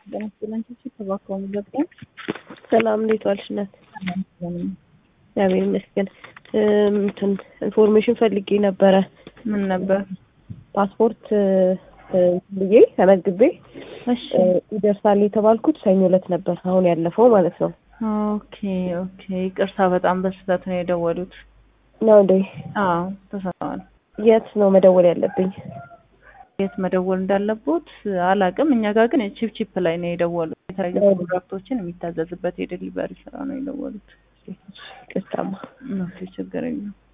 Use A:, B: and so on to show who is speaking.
A: ሰላም እንዴት ዋልሽ እናት? እግዚአብሔር ይመስገን። እንትን ኢንፎርሜሽን ፈልጌ ነበረ።
B: ምን ነበር?
A: ፓስፖርት ብዬ ተመዝግቤ
B: እሺ
A: ይደርሳል የተባልኩት ሰኞ ዕለት ነበር፣ አሁን ያለፈው ማለት ነው።
B: ኦኬ ኦኬ። ይቅርታ በጣም በስህተት ነው የደወሉት።
A: ነው እንዴ?
B: አዎ ተሰማዋል።
A: የት ነው መደወል ያለብኝ?
B: የት መደወል እንዳለቦት አላቅም። እኛ ጋር ግን ቺፕ ቺፕ ላይ ነው የደወሉት። የተለያዩ ፕሮዳክቶችን የሚታዘዝበት የዴሊቨሪ ስራ ነው የደወሉት።
A: ቅርታማ
B: ኦኬ ችግር የለም።